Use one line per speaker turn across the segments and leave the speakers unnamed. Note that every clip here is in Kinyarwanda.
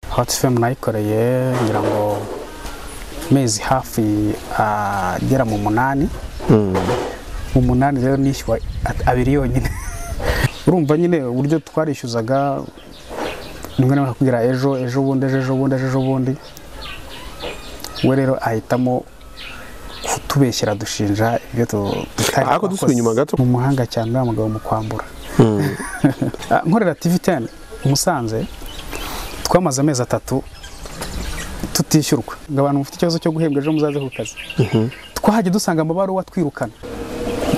hotsi femu nayikoreye ngira ngo amezi hafi agera mu munani mu munani rero nishyuwa at- abiri yonyine urumva nyine uburyo twarishyuzaga rimwe na rimwe akakubwira ejo ejo bundi ejo ejo bundi ejo ejo bundi we rero ahitamo kutubeshyera dushinja ibyo tu- tutari
Ariko
twakoze.
dusubiye inyuma gato.
mu muhanga cyane uriya mugabo mu kwambura Ah, nkorera tv 10 musanze twamaze amezi atatu tutishyurwa ngo abantu mufite ikibazo cyo guhembwa ejo muzaze ku kazi twahajya dusanga amabaruwa twirukana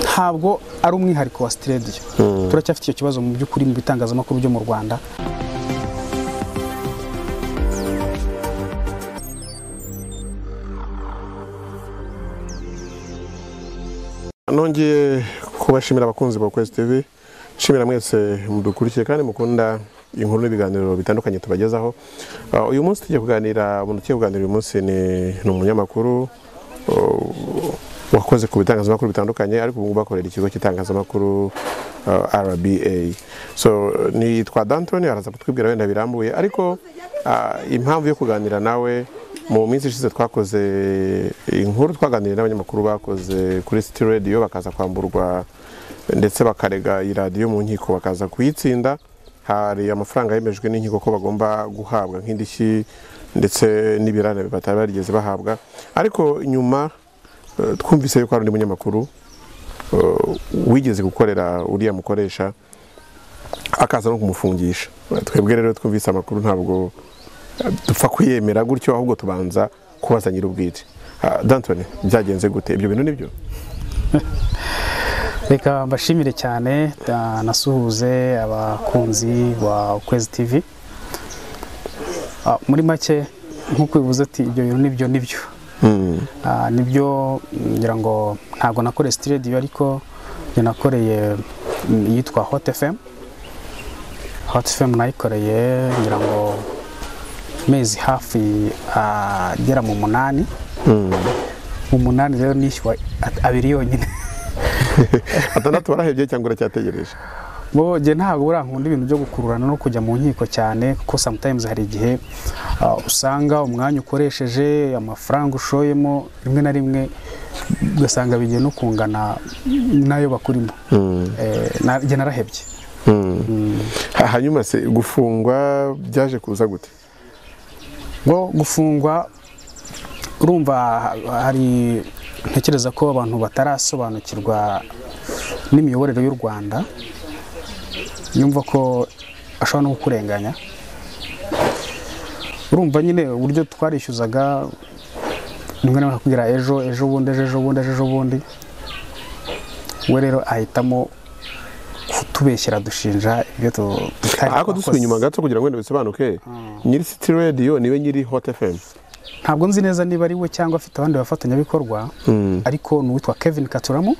ntabwo ari umwihariko wa sitidiyo turacyafite icyo kibazo mu by'ukuri mu bitangazamakuru byo mu rwanda
nongeye kubashimira abakunzi ba kwezi tv nshimira mwese mudukurikiye kandi mukunda inkuru n'ibiganiro bitandukanye tubagezaho Ah, uyu munsi tugiye kuganira umuntu tugiye kuganira uyu munsi ni ni umunyamakuru oh, wakoze ku bitangazamakuru bitandukanye ariko ubu ngubu akorera ikigo cy'itangazamakuru ah, rba so nitwa dantoni araza kutwibwira wenda birambuye ariko ah, impamvu yo kuganira nawe mu minsi ishize twakoze inkuru twaganiriye n'abanyamakuru bakoze kuri city radio bakaza kwamburwa ndetse bakarega iyi radiyo mu nkiko bakaza kuyitsinda hari amafaranga yemejwe n'inkiko ko bagomba guhabwa nk'indishyi ndetse n'ibirane batari barigeze bahabwa ariko nyuma eh, twumvise yuko hari undi munyamakuru eh, wigeze gukorera uriya mukoresha akaza no kumufungisha twebwe rero twumvise amakuru ntabwo dupfa kuyemera gutyo ahubwo tubanza kubaza nyir'ubwite Ah, dantoni byagenze gute ibyo bintu nibyo
reka mbashimire cyane da- nasuhuze abakunzi ba ukwezi tv Ah, muri make nk'uko bivuze ati ibyo bintu nibyo nibyo Ah, nibyo ngira ngo ntabwo nakoreye sitidiyo ariko njye nakoreye mm, iyitwa hot fm hot fm nayikoreye ngira ngo amezi hafi agera mu munani mu munani rero nishyuwa at- abiri yonyine
atandatu barahebye cyangwa uracyategereje
bo njye ntabwo burankunda ibintu byo gukururana no kujya mu nkiko cyane kuko sometimes hari igihe ah, usanga umwanya ukoresheje amafaranga ushoyemo rimwe na rimwe ugasanga bigiye no kungana n'ayo bakurimo Eh, na- njye narahebye
Ha- hanyuma se gufungwa byaje kuza gute
ngo gufungwa urumva hari ntekereza ko abantu batarasobanukirwa n'imiyoborere y'u rwanda yumva ko ashobora no kukurenganya urumva nyine uburyo twarishyuzaga rimwe na rimwe akakubwira ejo ejo bundi ejo ejo bundi ejo ejo bundi we rero ahitamo kutubeshyera dushinja ibyo tu- tutari
ariko dusubiye
twakoze.
inyuma gato kugira ngo wenda bisobanuke nyiri city radio niwe nyiri hot fm
ntabwo nzi neza niba ari we cyangwa afite abandi bafatanyabikorwa ariko ni uwitwa kevin katuramu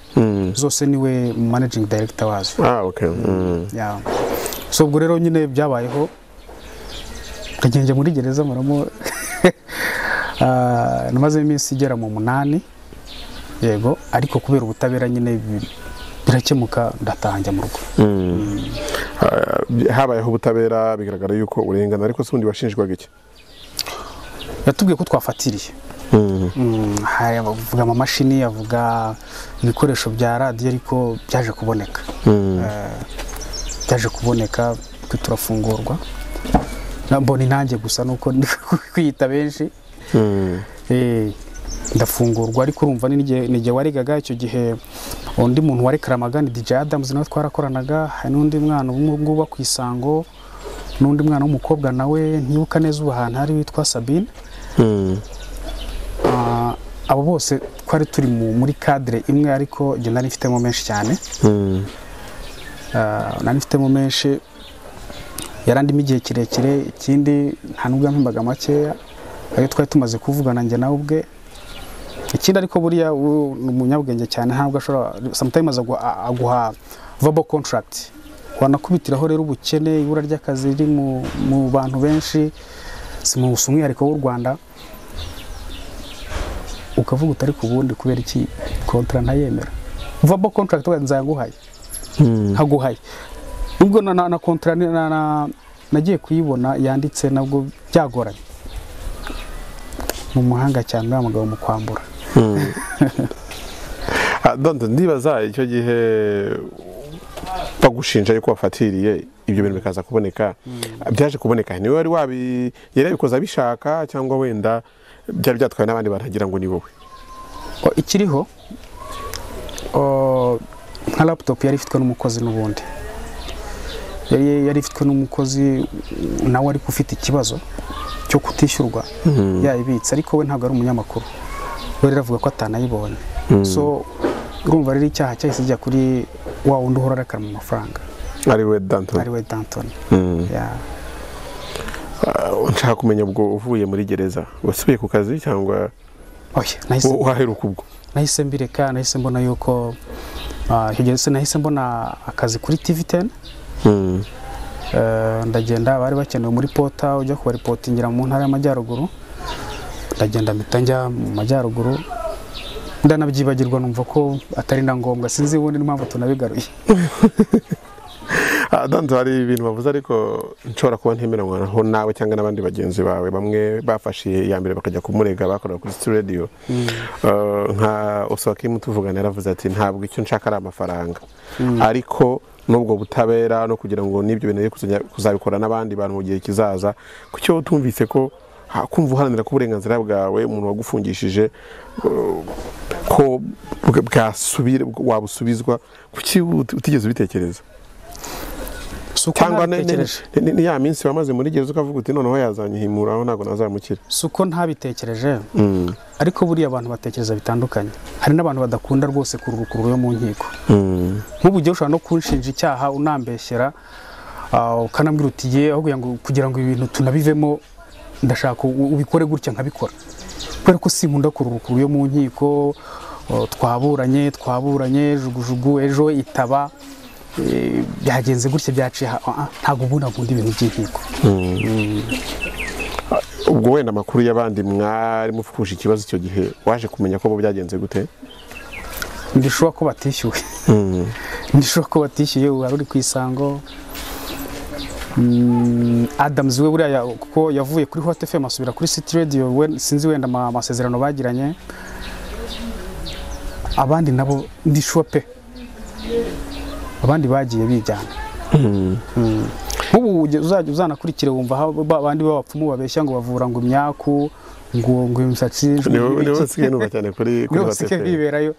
zose niwe managing director wazo
ah okay Mm.
Yeah. so ubwo rero nyine byabayeho nkagenda muri gereza muramo Ah, namazemo iminsi igera mu munani yego ariko kubera ubutabera nyine bi- birakemuka ndataha njya mu rugo
Ah, habayeho ubutabera bigaragara yuko urengana ariko se ubundi washinjwaga iki
yatubwiye ko twafatiriye Mm, hari abavuga amamashini avuga ibikoresho bya radiyo ariko byaje kuboneka Eh, byaje kuboneka twe turafungurwa Na- mbona intange gusa nuko ndi kwiyita benshi Eh, ndafungurwa ariko urumva ni n'igihe ni igihe waregaga icyo gihe undi muntu warekaramaga ni DJ Adams nawe twarakoranaga hari n'undi mwana umwe ngubu wo ku isango n'undi mwana w'umukobwa nawe ntibuka neza ubu ahantu hari witwa Sabine Ah, abo bose twari turi mu- muri kadire imwe ariko njye nari mfitemo menshi cyane Ah, nari mfitemo menshi yarandimo igihe kirekire ikindi nta nubwo yampembaga makeya ayo twari tumaze kuvugana njye nawe ubwe ikindi ariko buriya ubu ni umunyabwenge cyane ntabwo ashobora sometimes agu- a- aguha verbal contract wanakubitiraho rero ubukene ibura ry'akazi riri mu, mu bantu benshi si mu si umwihariko w'u rwanda ukavuga utari ku bundi kubera iki kontra ntayemera verbal contract wenda nzaguhaye nkaguhaye nubwo na na na kontra ni- na na nagiye kuyibona yanditse nabwo byagoranye mu muhanga cyane uriya mugabo mu kwambura
Ah, donc ndibaza icyo gihe bagushinja yuko wafatiriye ibyo bintu bikaza kuboneka byaje kuboneka niwe wari wabi yari yabikoze abishaka cyangwa wenda byari byatwawe n'abandi baragira ngo ni wowe
O, ikiriho o, nka laptop yari ifitwe n'umukozi n'ubundi yari yari ifitwe n'umukozi nawe ariko ufite ikibazo cyo kutishyurwa yayibitse ariko we ntabwo ari umunyamakuru we rero avuga ko atanayibonye so urumva rero icyaha cyahise kijya kuri wa wundi uhora arakarama amafaranga
ari we Danton
ari we danton Yeah.
Ah, nshaka kumenya ubwo uvuye muri gereza wasubiye ku kazi cyangwa
Oya, nahise-
wa- waheruka ubwo
nahise mbireka nahise mbona yuko ah, icyo gihe se nahise mbona akazi kuri tv teni Eh, ndagenda bari bakenewe muri pota ujya kubaripotingira mu ntara y'amajyaruguru ndagenda mpita njya mu majyaruguru ndanabyibagirwa numva ko atari na ngombwa sinzi ubundi n'impamvu tunabigaruye
Ah, Danton hari ibintu bavuze ariko nshobora kuba ntemeranywaho nawe cyangwa n'abandi bagenzi bawe bamwe bafashe iya mbere bakajya kumurega bakorera kuri City radio Eh, nka Osokimu tuvugana yaravuze ati ntabwo icyo nshaka ari amafaranga ariko n'ubwo butabera no kugira ngo n'ibyo bintu biri kuzajya- kuzabikora n'abandi bantu mu gihe kizaza kuki wowe utumvise ko ha- kumva uharanira ko uburenganzira bwawe umuntu wagufungishije eh, ko bwa- bwasubira wabusubizwa kuki uti- utigeze ubitekereza
si uko
cyangwa ne- ne-
ntabitekereje
ne- ne- ni ya minsi wamaze muri gereza ukavuga uti noneho yazanyihimura aho ntabwo nazamukira
si uko ntabitekereje ariko buriya abantu batekereza bitandukanye hari n'abantu badakunda rwose kururukurura yo mu nkiko nk'ubu ugiye ushobora no kunshinja icyaha unambeshyera ah, ukanambwira uti ye ahubwo ngo kugira ngo ibi bintu tunabivemo ndashaka u- ubikore gutya nkabikora kubera ko sinkunda kururukurura yo mu nkiko oh, twaburanye twaburanye jugujugu ejo itaba eh, byagenze gutya byaciye aha. Ah, ah, ntabwo ubundi nkunda ibintu by'inkiko
ubwo wenda amakuru y'abandi mwari mupfusha ikibazo icyo gihe waje kumenya ko bo byagenze gute
ndishobora ko batishyuwe ndishobora ko batishyuye ubu hari uri ku isango Mm, Adams we buriya ya- kuko yavuye kuri Hot FM asubira kuri City Radio we sinzi wenda ama- amasezerano bagiranye abandi nabo ndishuwa pe abandi bagiye bijyana Mm. nk'ubu ujya- uzajya uzanakurikire wumva aho ba- abandi b'abapfumu babeshya ngo bavura ngo imyaku ngo ngo imisatsi
ni wowe ni wowe
iki-
usigaye numva cyane kuri kuri
niwe usike
hoteli
bwiberayo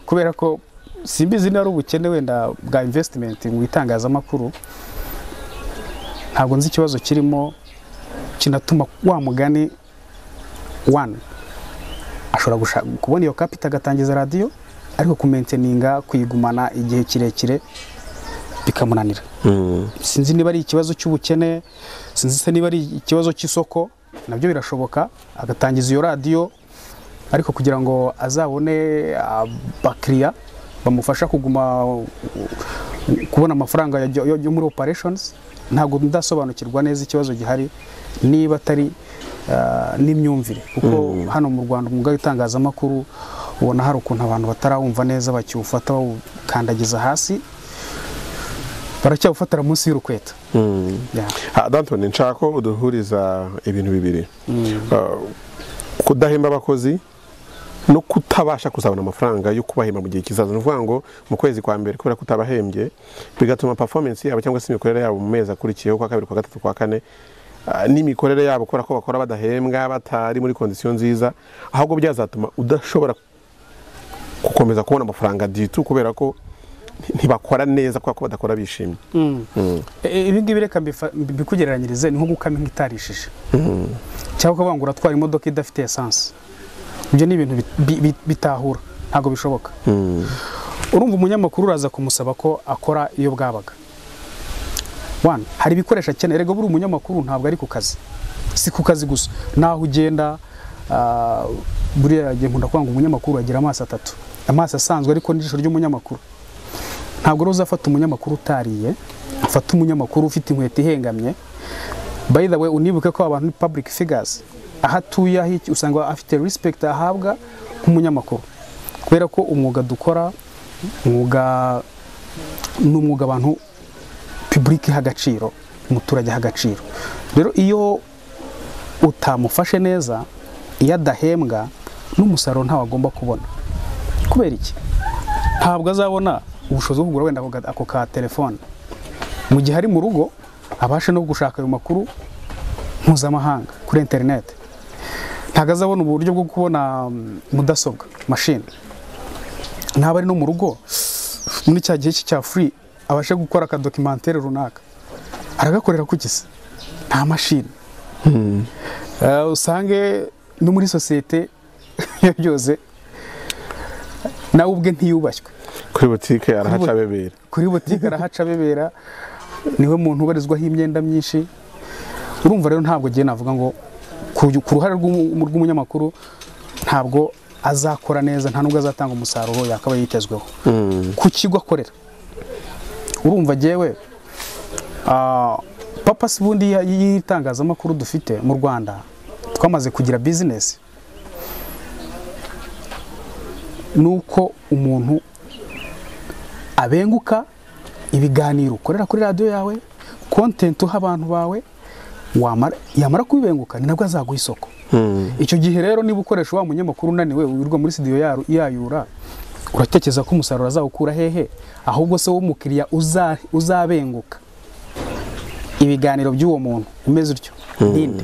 kubera ko simbizi niba ari ubukene wenda bwa invesitimenti mu itangazamakuru ntabwo nzi ikibazo kirimo kinatuma wa mugani wani ashobora gushaka kubona iyo kapita agatangiza radiyo ariko kumenteninga kuyigumana igihe kirekire bikamunanira sinzi niba ari ikibazo cy'ubukene sinzi se niba ari ikibazo cy'isoko nabyo birashoboka agatangiza iyo radiyo ariko kugira ngo azabone abakiriya bamufasha kuguma uh, kubona amafaranga ya- yo yo muri operations ntabwo ndasobanukirwa neza ikibazo gihari niba atari uh, n'imyumvire kuko hano mu rwanda umwuga w'itangazamakuru ubona hari ukuntu abantu batarawumva neza bakiwufata bawukandagiza hasi baracyawufatira munsi y'urukweto Yeah.
Ah, Danton nshaka ko uduhuriza ibintu bibiri Ah, kudahemba abakozi no kutabasha kuzabona amafaranga yo kubahemba mu gihe kizaza ni ukuvuga ngo mu kwezi kwa mbere kubera ko utabahembye bigatuma performance yabo cyangwa se imikorere yabo mu mezi akurikiyeho kwa kabiri kwa gatatu kwa kane ah, n'imikorere yabo kubera ko bakora badahembwa batari muri kondisiyo nziza ahubwo byazatuma udashobora gukomeza kubona amafaranga ditu kubera ko ntibakora neza kubera ko badakora bishimye
E- ibi ngibi reka mbifa- mbikugereranyirize ni nko gukama inka itarishije cyangwa ukavuga ngo uratwara imodoka idafite esanse ibyo ni ibintu bit- bi- bi- bitahura ntabwo bishoboka urumva umunyamakuru uraza kumusaba ko akora iyo bwabaga One, hari ibikoresho akeneye erega buri umunyamakuru ntabwo ari ku kazi si ku kazi gusa naho ugenda ah, buriya gihe nkunda kuvuga ngo umunyamakuru agira amaso atatu amaso asanzwe ariko n'ijisho ry'umunyamakuru ntabwo rero uzafata umunyamakuru utariye ufata umunyamakuru ufite inkweto ihengamye by the way unibuke ko abantu ni public figures aho atuye aho iki usanga afite respect ahabwa nk'umunyamakuru kubera ko umwuga dukora umwuga ni umwuga abantu public iha agaciro umuturage aha agaciro rero iyo utamufashe neza iyo adahembwa n'umusaruro ntawe agomba kubona kubera iki ntabwo azabona ubushobozi bwo kugura wenda ako ga- ako ka telefone mu gihe ari mu rugo abashe no gushaka ayo makuru mpuzamahanga kuri interineti ntabwo azabona uburyo bwo kubona mm, mudasobwa mashini ntabwo ari no mu rugo muri cya gihe cye cya furi abashe gukora akadokimantere runaka aragakorera ku gisa nta mashini Eh, usange no muri sosiyete iyo byose nawe ubwe ntiyubashywe
kuri butike arahaca bebera
kuri butike arahaca bebera niwe muntu ubarizwaho imyenda myinshi urumva rero ntabwo agiye navuga ngo ku ku ruhare rw'umu- rw'umunyamakuru ntabwo azakora neza nta nubwo azatanga umusaruro yakaba yitezweho ku kigo akorera urumva jyewe ah, papa si ubundi y'i- y'itangazamakuru dufite mu rwanda twamaze kugira bizinesi ni uko umuntu abenguka ibiganiro ukorera kuri radiyo yawe kontenti uha abantu bawe wamara- yamara kubibenguka ni nabwo azaguha isoko icyo gihe rero niba ukoresha wa munyamakuru unaniwe wirirwa muri studio yaru- yayura uratekereza ko umusaruro azawukura hehe ahubwo se w'umukiriya uza- uzabenguka ibiganiro by'uwo muntu bimeze utyo ninde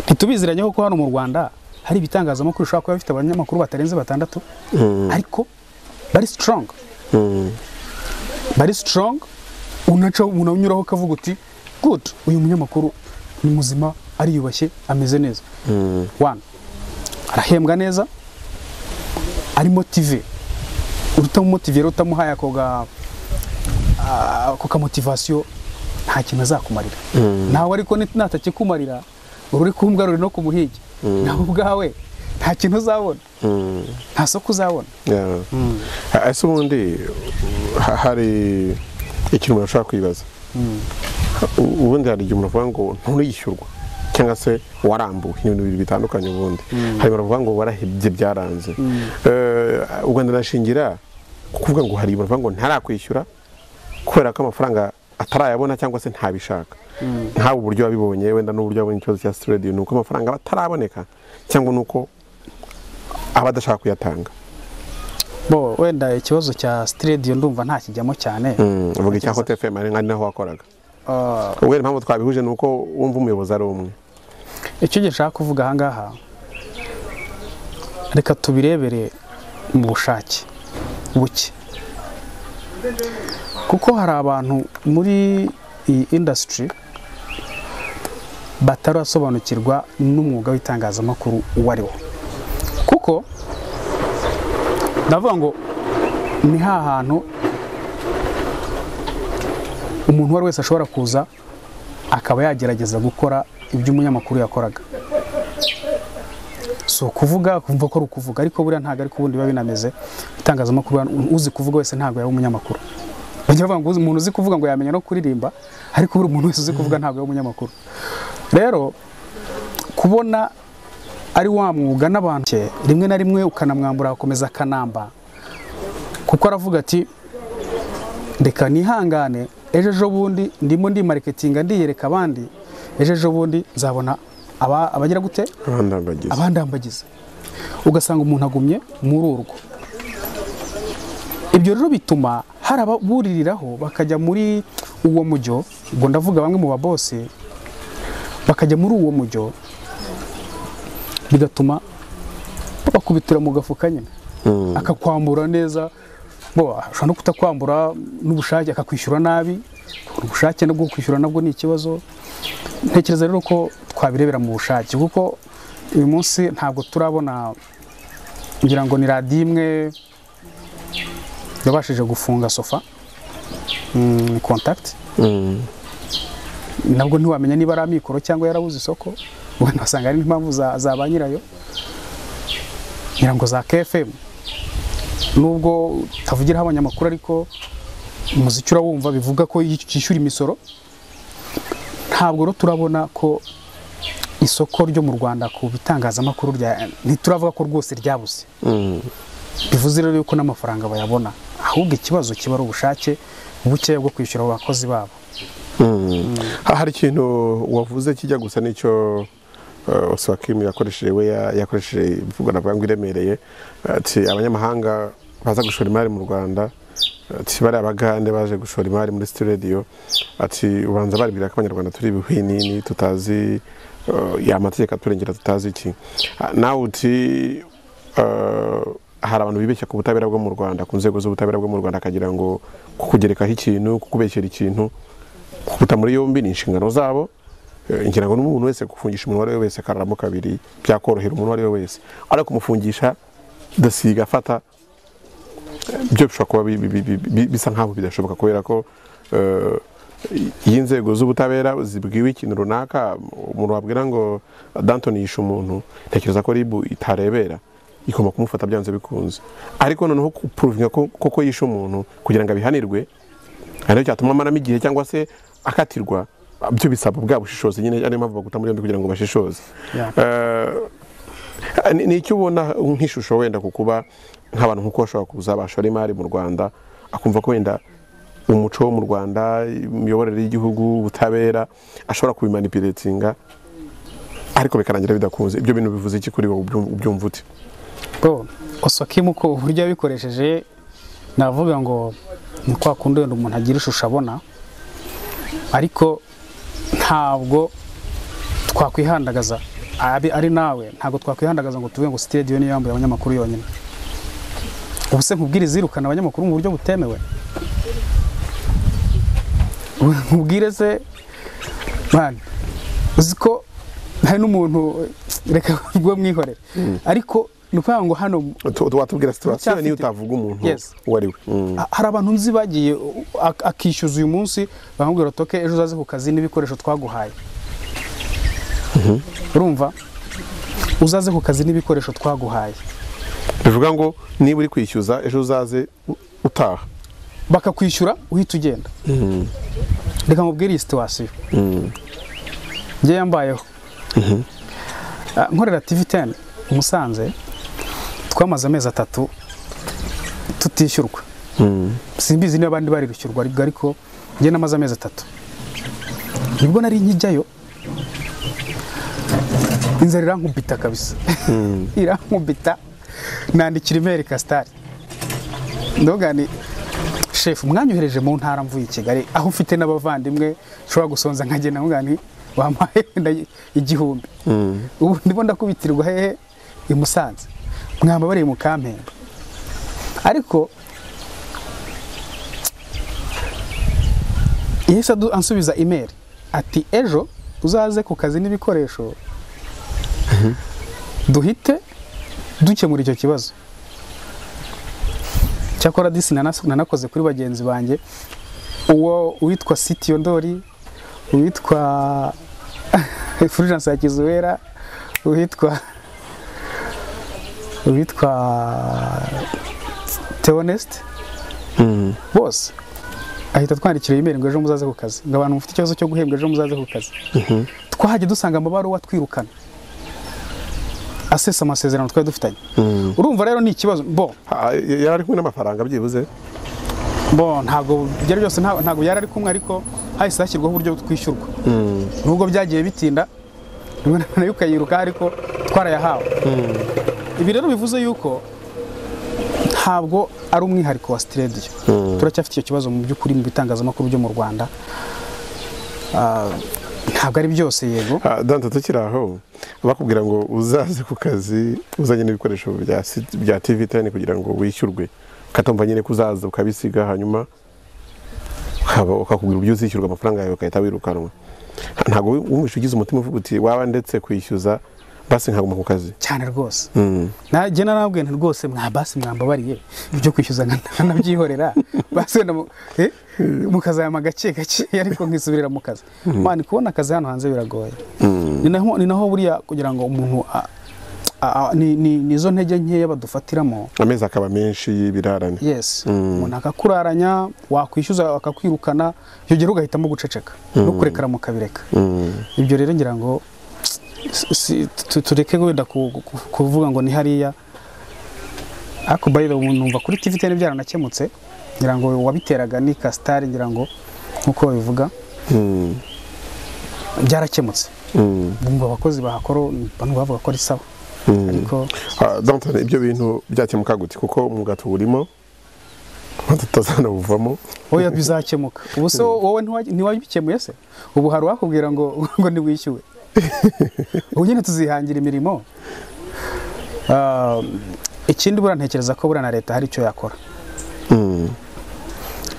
ntitubiziranye kuko hano mu rwanda hari ibitangazamakuru bishobora kuba bifite abanyamakuru batarenze batandatu ariko bari strong bari strong unaca umuntu unyuraho ukavuga uti good uyu munyamakuru ni muzima ariyubashye ameze neza one arahembwa neza ari motive utamumotiviye rero utamuhaye ako ga ah, ako ka motivasiyo nta kintu azakumarira nawe ariko ni- natakikumarira uri kumbwa ruri no kumuhigi nawe ubwawe nta kintu uzabona nta soko uzabona
Yeah. Ah, ese ubundi ha- hari ikintu umuntu ashobora kwibaza U- ubundi hari igihe umuntu avuga ngo nturishyurwa cyangwa se warambuwe ni ibintu bibiri bitandukanye ubundi hari abantu bavuga ngo warahebye byaranze Eh, u rwanda nashingira ku kuvuga ngo hari umuntu uvuga ngo ntarakwishyura kubera ko amafaranga atarayabona cyangwa se ntabishaka ntawe uburyo wabibonye wenda n'uburyo wabonye ikibazo cya siterediyo ni uko amafaranga aba ataraboneka cyangwa ni uko aba adashaka kuyatanga
bo wenda ikibazo cya sitidiyo ndumva ntakijyamo cyane
Mm, uvuga icya Hot FM ari ari naho wakoraga
Ah,
ubwo impamvu twabihuje ni uko wumva umuyobozi ari umwe
icyo gihe nshaka kuvuga ahangaha reka tubirebere mu bushake buke kuko hari abantu muri iyi indasitiri batarasobanukirwa n'umwuga w'itangazamakuru uwo ari wo kuko ndavuga ngo ni ha hantu umuntu uwo ari wese ashobora kuza akaba yagerageza gukora ibyo umunyamakuru yakoraga si ukuvuga kumva ko ari ukuvuga ariko buriya ntabwo ariko ubundi biba binameze itangazamakuru uzi kuvuga wese ntabwo yaba umunyamakuru bajya bavuga ngo uzi- umuntu uzi kuvuga ngo yamenya no kuririmba ariko buri umuntu wese uzi kuvuga ntabwo yaba umunyamakuru rero kubona ari wa mwuga n'abantu ke, rimwe na rimwe ukanamwambura agakomeza akanamba kuko aravuga ati reka nihangane ejo ejo bundi ndimo ndi marikitinga ndiyereka abandi ejo ejo bundi nzabona aba- abagira gute
abandambagiza
abandambagiza ugasanga umuntu agumye muri urwo ibyo rero bituma hari ababuririraho bakajya muri uwo mujyo ngo ndavuga bamwe mu babose bakajya muri uwo mujyo bigatuma bakubitira mu gafuka nyine akakwambura neza bo ashobora no kutakwambura n'ubushake akakwishyura nabi ubushake no kwishyura nabwo ni ikibazo ntekereza rero ko twabirebera mu bushake kuko uyu munsi ntabwo turabona ngira ngo ni radiyo imwe yabashije gufunga sofa mm, contact nabwo ntiwamenya niba ari amikoro cyangwa yarabuze isoko wenda wasanga hari n'impamvu za, za ba nyirayo ngira ngo za kfm nubwo utavugiraho abanyamakuru ariko umuziki urawumva bivuga ko yishyura imisoro ntabwo rero turabona ko isoko ryo mu rwanda ku bitangazamakuru rya ntituravuga ko rwose ryabuze bivuze rero yuko n'amafaranga bayabona ahubwo ikibazo kiba ari ubushake bukeya bwo kwishyura abakozi babo
hari ikintu wavuze kijya gusa n'icyo oswakimi yakoresheje we ya- yakoresheje imvugo navuga ngo iremereye ati abanyamahanga baza gushora imari mu rwanda ati bariya bagande baje gushora imari muri studio ati ubanza baribwira ko abanyarwanda turi ibihwinini tutazi eh, ya mategeko aturengera tutazi iki Ah, nawe uti eh, hari abantu bibeshya ku butabera bwo mu rwanda ku nzego z'ubutabera bwo mu rwanda akagira ngo kukugerekaho ikintu kukubeshyera ikintu kukuta muri yombi ni inshingano zabo Eh, ngira ngo n'umuntu wese gufungisha umuntu uwo ari we wese akararamo kabiri byakorohera umuntu uwo ari we wese ariko kumufungisha dosiga afata byo bishobora kuba bi- bi- bi- bi- bisa nk'aho bidashoboka kubera ko eh, iyo inzego z'ubutabera zibwiwe ikintu runaka umuntu wabwira ngo danton yishe umuntu ntekereza ko ribu itarebera igomba kumufata byanze bikunze ariko noneho kupuruvinga ko koko yishe umuntu kugira ngo abihanirwe ariko cyatuma amaramo igihe cyangwa se akatirwa byo bisaba bwa bushishozi nyine ariyo mpamvu baguta muri yombi kugira ngo bashishoze
Yeah.
Eh, ni- ni icyo ubona nk'ishusho wenda ku kuba nk'abantu nk'uko bashobora kuza bashora imari mu rwanda akumva ko wenda umuco wo mu rwanda imiyoborere y'igihugu ubutabera ashobora kubimanipiretinga ariko bikarangira bidakunze ibyo bintu bivuze iki kuri wowe ubyum- ubyumva ute
bwo osokimu uko uburyo yabikoresheje navuga ngo ni kwa kundi wenda umuntu agira ishusho abona ariko ntabwo twakwihandagaza abe ari nawe ntabwo twakwihandagaza ngo tuvuge ngo sitediyo niyo yambuye abanyamakuru yonyine ubu se nkubwire izirukana abanyamakuru mu buryo butemewe nkubwire se mani uzi ko hari n'umuntu reka ubwo mwihorere ariko ni ukuvuga ngo hano
Tu- tu- watubwira situasiyo
Ndacyafite-
niyo utavuga umuntu
Yes.
uwo ari we Mm.
A- hari abantu nzi bagiye u- ak- akishyuza uyu munsi bamubwira toke ejo uzaze ku kazi n'ibikoresho twaguhaye urumva uzaze ku kazi n'ibikoresho twaguhaye
bivuga ngo niba uri kwishyuza ejo uzaze u- utaha
bakakwishyura uhita ugenda reka nkubwire iyi situwasiyo njye yambayeho Ah, nkorera tivi teni umusanze twamaze amezi atatu tutishyurwa simbizi niba abandi bari gushyurwa ariko ariko njye namaze amezi atatu nibwo nari nkijyayo inzara irankubita kabisa irankubita nandikira imeri kasitari ndoga ni shefu mwanyohereje mu ntara mvuye i kigali aho ufite n'abavandimwe ushobora gusonza nkagenda nkuvuga nti wampaye wenda igihumbi ubu ndimo ndakubitirirwa hehe i musanze mwamabariye mu kampembe ariko yahise adu- ansubiza imeri ati ejo uzaze ku kazi n'ibikoresho duhite dukemura icyo kibazo cyakora disi nanas- nanakoze kuri bagenzi banjye uwo uwitwa sitiyo ndori uwitwa fulgence ya kizuwera uwitwa uwitwa teonest bose ahita twandikira imeri ngo ejo muzaze ku kazi ngo abantu mufite ikibazo cyo guhembwa ejo muzaze ku kazi twahajya dusanga amabaruwa twirukana asesa amasezerano twari dufitanye urumva rero ni ikibazo bo
Ah, yari ari kumwe n'amafaranga byibuze
bo ntabwo byari byose nta- ntabwo yari ari kumwe ariko hahise hashyirwaho uburyo twishyurwa nubwo byagiye bitinda rimwe na rimwe ukayiruka ariko twarayahawe ibi rero bivuze yuko ntabwo ari umwihariko wa sitediyo turacyafite icyo kibazo mu by'ukuri mu bitangazamakuru byo mu rwanda Ah, ntabwo ari byose yego
Ah, Dante tukiri aho bakubwira ngo uzaze ku kazi uzanye n'ibikoresho bya si- bya TV teni kugira ngo wishyurwe katumva nyine ko uzaza ukabisiga hanyuma ukaba- ukakubwira uburyo uzishyurwa amafaranga yawe ukahita wirukanwa ntabwo wi- wumvishe ugize umutima uvuga uti waba ndetse kwishyuza basi nkaguma ku kazi
cyane rwose
Mm.
najye narabwiye nti rwose mwa basi mwambabariye ibyo kwishyuza nkanabyihorera basi wenda mu- eh, mukazayama gake gake ariko nkisubirira mu kazi mwana kubona akazi hano hanze biragoye ni naho ni naho buriya kugira ngo umuntu a- a- a- ni- ni ni zo ntege nkeya badufatiramo
amezi akaba menshi y'ibirarane
yes umuntu akakuraranya wakwishyuza akakwirukana iyo gihe ugahitamo guceceka no kurekera mukabireka
Mm.
ibyo rero ngira ngo si- tu- tureke wenda ku- ku- kuvuga ngo ni hariya ariko by the way numva kuri TV byari byaranakemutse ngira ngo uwabiteraga ni Kasitari ngira ngo nkuko babivuga byarakemutse bumva abakozi bahakora bamwe bavuga ko ari sawa ariko
Ah, Danton ibyo bintu byakemuka gute kuko umwuga tuwurimo tutazanawuvamo
oya bizakemuka ubu se wowe ntiwa- ntiwabikemuye se ubu hari uwakubwira ngo ngo ntiwishyuwe ubu nyine tuzihangira imirimo Ah, ikindi buriya ntekereza ko buriya na leta hari icyo yakora
Mm,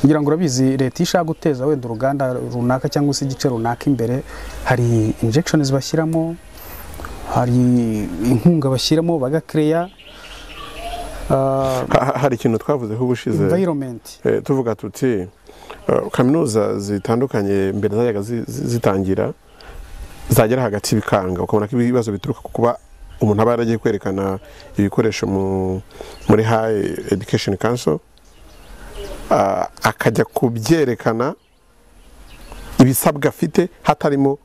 ngira ngo urabizi leta iyo ishaka guteza wenda uruganda runaka cyangwa se igice runaka imbere hari injection bashyiramo hari inkunga bashyiramo bagakereya
ha- ha- hari ikintu twavuzeho ubushize
environment
Eh, tuvuga tuti eh, kaminuza zitandukanye mbere zajyaga zi- zi- zitangira zagera hagati bikanga ukabona ko ibibazo bituruka ku kuba umuntu aba yaragiye kwerekana ibikoresho mu- muri high education council ah, akajya kubyerekana ibisabwa afite hatarimo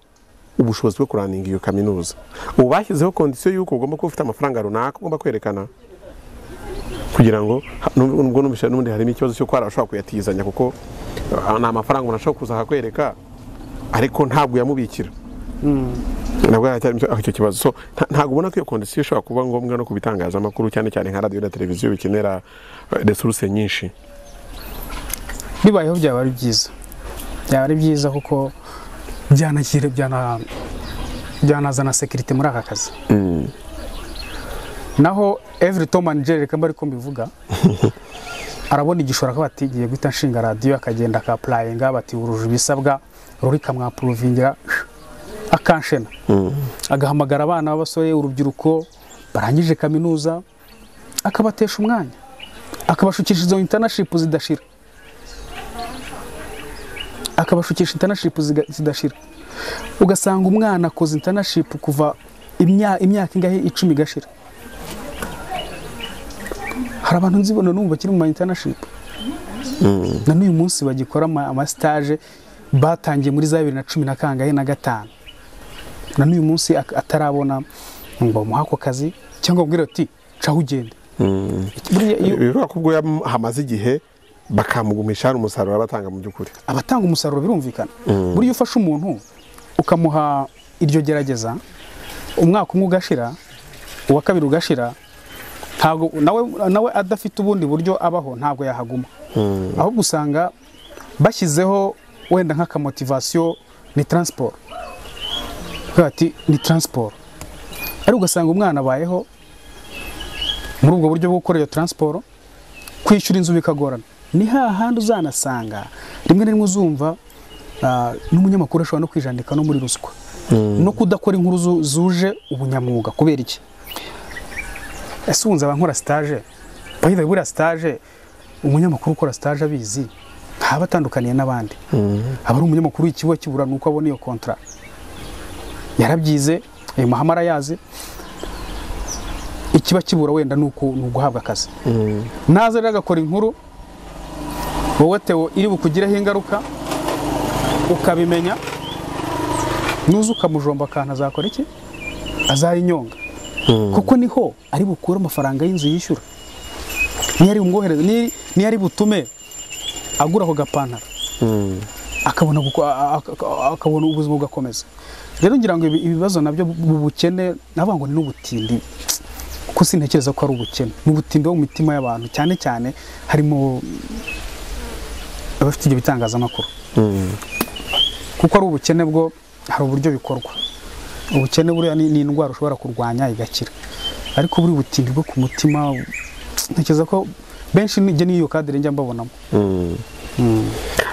ubushobozi bwo kuraninga iyo kaminuza ubu bashyizeho kondisiyo y'uko ugomba kuba ufite amafaranga runaka ugomba kwerekana kugira ngo ha- nubwo nubwo numvise n'ubundi harimo ikibazo cyo kwara ashobora kuyatizanya kuko ah, ni amafaranga umuntu ashobora kuza akakwereka ariko ntabwo yamubikira nabwo haracyarimo icyo- icyo kibazo so nta- ntabwo ubona ko iyo kondisiyo ishobora kuba ngombwa no ku bitangazamakuru cyane cyane nka radiyo na televiziyo bikenera eh, resource nyinshi
bibayeho byaba ari byiza byaba ari byiza kuko byanashyira byana byanazana sekirite muri aka kazi naho every tom and jerry reka mba ariko mbivuga arabona igishoro akaba atigiye guhita nshinga radiyo akagenda akapurayinga bati wuruje ibisabwa rurika mwapuruvingira akanshena agahamagara abana b'abasore urubyiruko barangije kaminuza akabatesha umwanya akabashukisha izo intanashipu zidashira akabashukisha intanashipu ziga- zidashira ugasanga umwana akoze intanashipu kuva imya- imyaka ingahe icumi igashira hari abantu nzibona n'ubu bakiri mu ma intanashipu na n'uyu munsi bagikora ama- amasitaje batangiye muri za bibiri na cumi na kangahe na gatanu na n'uyu munsi ak- atarabona ngo bamuhe ako kazi cyangwa bamubwire ati caho ugende Buriya iyo-
bivuga ko ubwo hamaze igihe bakamugumisha hari umusaruro batanga mu by'ukuri
abatanga umusaruro birumvikana buriya iyo ufashe umuntu ukamuha iryo gerageza umwaka umwe ugashira uwa kabiri ugashira ntabwo nawe nawe adafite ubundi buryo abaho ntabwo yahaguma ahubwo usanga bashyizeho wenda nk'akamotivasiyo ni taransiporo Bakavuga bati ni taransiporo ariko ugasanga umwana abayeho muri ubwo buryo bwo gukora iyo taransiporo kwishyura inzu bikagorana ni hahandi uzanasanga rimwe na rimwe uzumva ah, n'umunyamakuru ashobora no kwijandika no muri ruswa no kudakora inkuru zu- zuje ubunyamwuga kubera iki ese wunze abankora sitaje bayibaye buriya sitaje umunyamakuru ukora sitaje abizi ntaba atandukaniye n'abandi aba ari umunyamakuru w'ikigo kibura ni uko abona iyo kontara yarabyize ayo mahame arayazi ikiba kibura wenda ni uku- ni uguhabwa akazi naza rero agakora inkuru wowe tewo iri bukugireho ingaruka ukabimenya nuza ukamujomba akantu azakora iki azayinyonga kuko niho ari bukure amafaranga y'inzu yishyura niyo ari bumwohereze ni- niyo ari butume agura ako gapantaro akabona guko- a- a- a- akabona ubuzima bugakomeza rero ngira ngo ibi- ibibazo nabyo bu- bukene navuga ngo ni n'ubutindi kuko sintekereza ko ari ubukene ni ubutindi bwo mu mitima y'abantu cyane cyane harimo abafite ibyo bitangazamakuru kuko ari ubukene bwo hari uburyo bikorwa ubukene buriya ni ni indwara ushobora kurwanya igakira ariko buri butindi bwo ku mutima ntekereza ko benshi nijya n'iyo kadire njya mbabonamo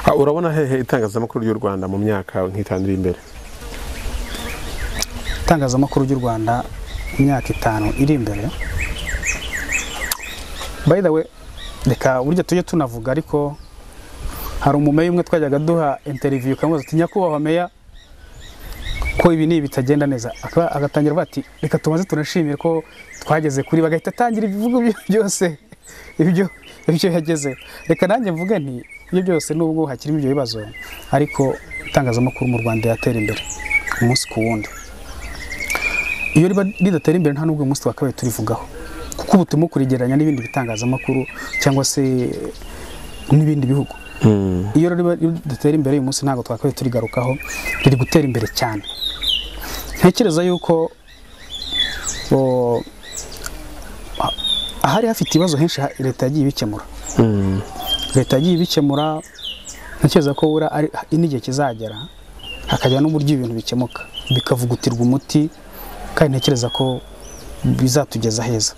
Ah, urabona hehe itangazamakuru ry'u rwanda mu myaka nk'itanu iri imbere
itangazamakuru ry'u rwanda imyaka itanu iri imbere by the way reka burya tujye tunavuga ariko hari umumeya umwe twajyaga duha interview ukamubaza ati nyakubahwa meya ko ibi n'ibi bitagenda neza Akaba- agatangira avuga ati reka tumaze tunashimire ko twageze kuri bagahita atangira ibivugo bye byose ibyo ibyo yageze reka nanjye mvuge nti ibyo byose nubwo hakirimo ibyo bibazo ariko itangazamakuru mu rwanda yatera imbere umunsi ku wundi iyo riba ridatera imbere nta n'ubwo uyu munsi twakabaye turivugaho kuko ubu turimo kurigereranya n'ibindi bitangazamakuru cyangwa se n'ibindi bihugu iyo rero dutera imbere uyu munsi ntabwo twakabaye turigarukaho riri gutera imbere cyane ntekereza yuko o, ha- ahari hafite ibibazo henshi ha- leta yagiye ibikemura leta yagiye ibikemura ntekereza ko bura ari n'igihe kizagera hakajya n'uburyo ibintu bikemuka bikavugutirwa umuti kandi ntekereza ko bizatugeza heza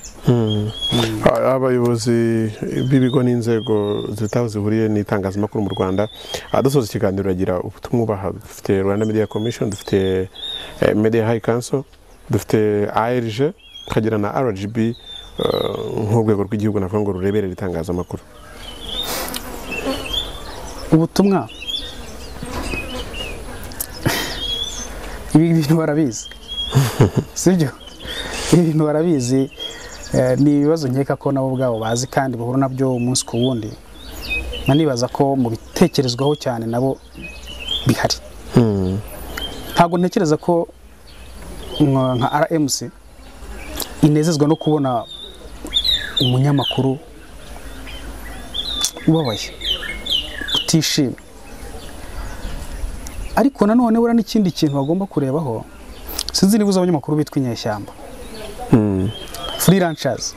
A- abayobozi b'ibigo n'inzego zitaho zihuriye n'itangazamakuru mu rwanda Ah, dusoza ikiganiro uragira ubutumwa ubaha dufite rwanda media commission dufite eh, media high council dufite arg tukagira na rgb eh, nk'urwego rw'igihugu navuga ngo rureberera itangazamakuru
ubutumwa ibi bintu barabizi sibyo ibi bintu barabizi Eh, ni ibibazo nkeka ko nabo ubwabo bazi kandi bahura nabyo umunsi ku wundi nanibaza ko mu bitekerezwaho cyane nabo bihari ntabwo ntekereza ko mwa- nka rmc inezezwa no kubona umunyamakuru ubabaye utishimye ariko nanone buriya n'ikindi kintu bagomba kurebaho sinzi niba uzi abanyamakuru bitwa inyeshyamba freelancers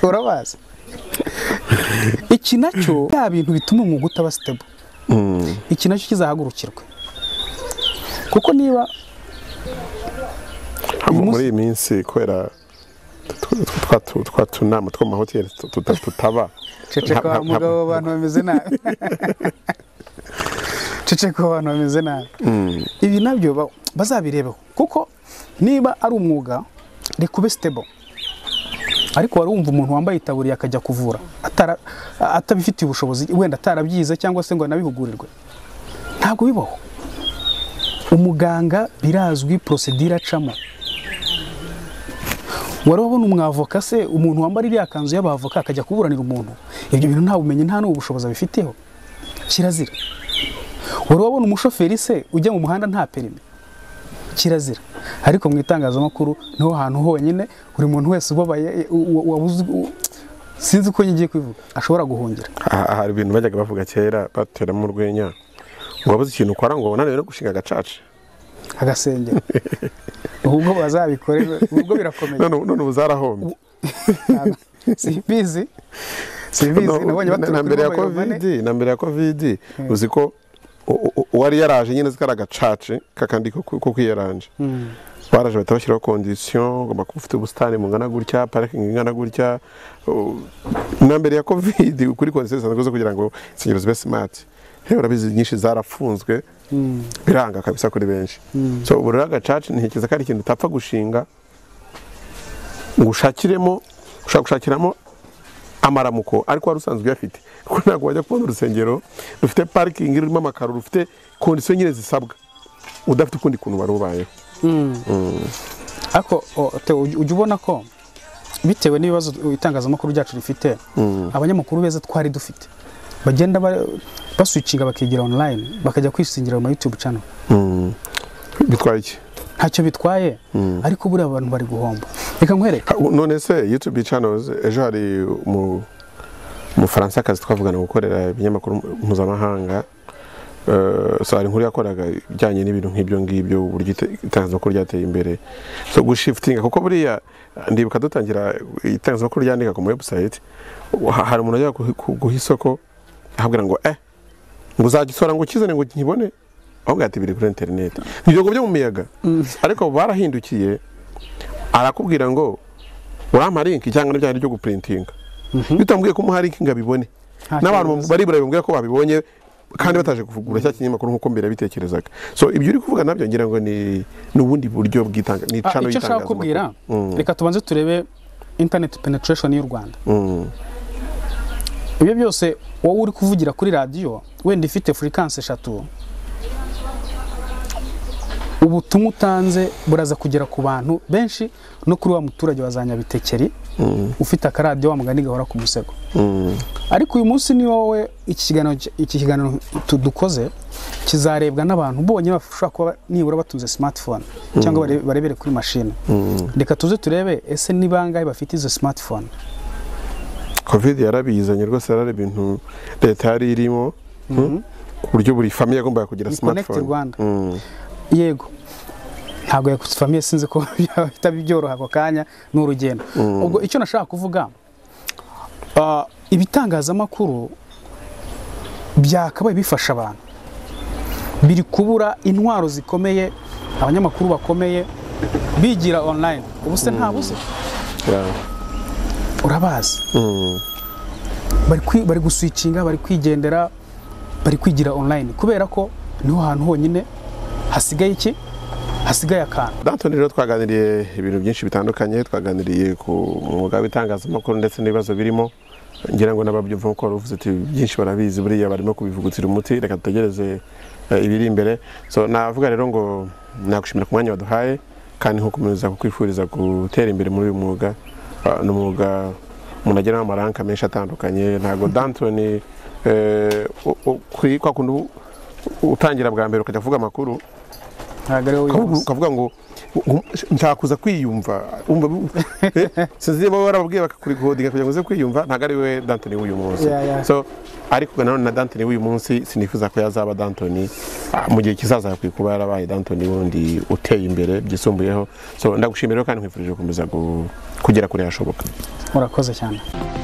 urabazi iki nacyo bya bintu bituma umwuga utaba stable iki nacyo kizahagurukirwe kuko niba
Hano
Uyu munsi-
muri iyi minsi kubera tw- tw- twa tu- twa tunama two mu mahoteli tu- tuta- tutaba
ceceka
Nta-
wa
nta-
mugabo abantu bameze nabi ceceka abantu bameze nabi ibi nabyo ba- bazabirebeho kuko niba ari umwuga reka ube stable ariko wari wumva umuntu wambaye itaburiya akajya kuvura atara- atabifitiye ubushobozi wenda atarabyize cyangwa se ngo anabihugurirwe ntabwo bibaho umuganga birazwi porosedire acamo wari wabona umwavoka se umuntu wambara iriya kanzu y'abavoka akajya kuburanira umuntu ibyo bintu nta bumenyi nta n'ubushobozi abifiteho kirazira wari wabona umushoferi se ujya mu muhanda nta perimi kirazira ariko mu itangazamakuru niho hantu honyine buri muntu wese ubabaye u- u- wabuze u- sinzi uko ngiye kubivuga ashobora guhungira
aha hari ibintu bajyaga bavuga kera bateramo urwenya ngo wabuze ikintu ukora ngo unaniwe no gushinga agacaca
agasengera ubwo bazabikore ubwo birakomeye
none none ubu zarahombye
Ntabwo- simbizi simbizi
No,
nabonye baturuka kuri
na mbere ya
mobile money.
covid na mbere ya covid uzi ko u- u- uwari yaraje nyine zikari agacace kakandi ko ko kwiyaranje baraje bahita bashyiraho kondisiyo ugomba kuba ufite ubusitani bungana gutya parikingi ingana gutya u- na mbere ya covid kuri kondisiyo zisanzwe zo kugira ngo insengero zibe simati rero urabizi nyinshi zarafunzwe biranga kabisa kuri benshi so ubu rero agacaca ntekereza ko ari ikintu utapfa gushinga ngo ushakiremo ushaka gushakiramo amaramuko ariko wari usanzwe uyafite kuko ntabwo wajya kubona urusengero rufite parikingi rurimo amakaro rufite kondisiyo nyine zisabwa udafite ukundi kuntu wari ubayeho
ariko o, Theo, uj- ujya ubona ko bitewe n'ibibazo itangazamakuru ryacu rifite abanyamakuru beza twari dufite bagenda ba- baswicinga bakigira online bakajya kwisingira mu ma youtube channel
bitwaye iki
ntacyo bitwaye ariko buriya abantu bari guhomba reka nkwereke
Ha, u- none se youtube channels ejo hari umu- umufaransakazi twavugana gukorera ibinyamakuru mpuzamahanga Eh, so hari inkuru yakoraga ijyanye n'ibintu nk'ibyo ngibyo uburyo ite- itangazamakuru ryateye imbere so gushifutinga kuko buriya ndibuka dutangira itangazamakuru ryandika ku ma website wa- hari umuntu ajya guha- ku- guha isoko ahabwira ngo eh ngo uzagisora ngo ukizane ngo nkibone ahubwo ati biri kuri interineti ibyogo byo mu miyaga ariko barahindukiye arakubwira ngo urampa link cyangwa n'ibyaha ryo guprintinga bitambwiye ko umuha link ngo abibone
Nta
n'abantu
kibazo.
baribura bambwira ko babibonye kandi bataje kuvugura cya kinyamakuru nk'uko mbere bitekerezaga so ibyo uri kuvuga nabyo ngira ngo ni ni ubundi buryo bw'itanga ni
Ah,
cano
icyo nshaka kubwira reka tubanze turebe internet penetration y'u rwanda ibyo byose wowe uri kuvugira kuri radiyo wenda ifite furikansi eshatu ubutumwa utanze buraza kugera ku bantu benshi no kuri wa muturage wa za nyabitekeri ufite akaradiyo wa mugani gahora ku musego ariko uyu munsi ni wowe iki kiganiro iki kiganiro tu- dukoze kizarebwa n'abantu bonyine bashobora kuba nibura batunze smartphone cyangwa bare- barebere kuri mashini reka tuze turebe ese ni bangahe bafite izo smartphone
covid yarabizanye rwose yarari ibintu leta yari irimo hmm? ku buryo buri famiye yagombaga kugira
Ni
smartphone
Connect Rwanda.
Mm.
yego ntabwo yakufamiye sinzi ko byahita byoroha ako kanya ni urugendo ubwo icyo nashaka kuvuga ah, ibitangazamakuru byakabaye bifasha abantu biri kubura intwaro zikomeye abanyamakuru bakomeye bigira online ubu se ntabuze
Yeah.
urabazi bari kwi- bari guswicinga bari kwigendera bari kwigira online kubera ko niho hantu honyine hasigaye iki hasigaye akantu
Dantoni rero twaganiriye ibintu byinshi bitandukanye twaganiriye ku mwuga w'itangazamakuru ndetse n'ibibazo birimo ngira ngo n'ababyumva kuko wari uvuze uti byinshi barabizi buriya barimo kubivugutira umuti reka dutegereze eh, ibiri imbere so navuga rero ngo nagushimira ku mwanya waduhaye kandi nkukomeza kukwifuriza gutera imbere muri uyu mwuga Ah, ni umwuga umuntu ageramo amaranka menshi atandukanye ntabwo Dantoni eh, u- u- kuri kwa kundi u- utangira bwa mbere ukajya kuvuga amakuru
ntabwo ariwe
Ahubwo
wihuse
ukavuga ngo ngo- ntakuza kwiyumva umva eh, sinzi niba warababwiye bakakurigodinga kugira ngo uze kwiyumva ntabwo ari we dantoni w'uyu munsi
Yeah, yeah.
so ariko nanone na dantoni w'uyu munsi sinifuza ko yazaba dantoni ah, mu gihe kizaza yakwiye kuba yarabaye dantoni wundi uteye imbere byisumbuyeho so ndagushimira rero kandi nkwifurije gukomeza gu- kugera kure hashoboka
murakoze cyane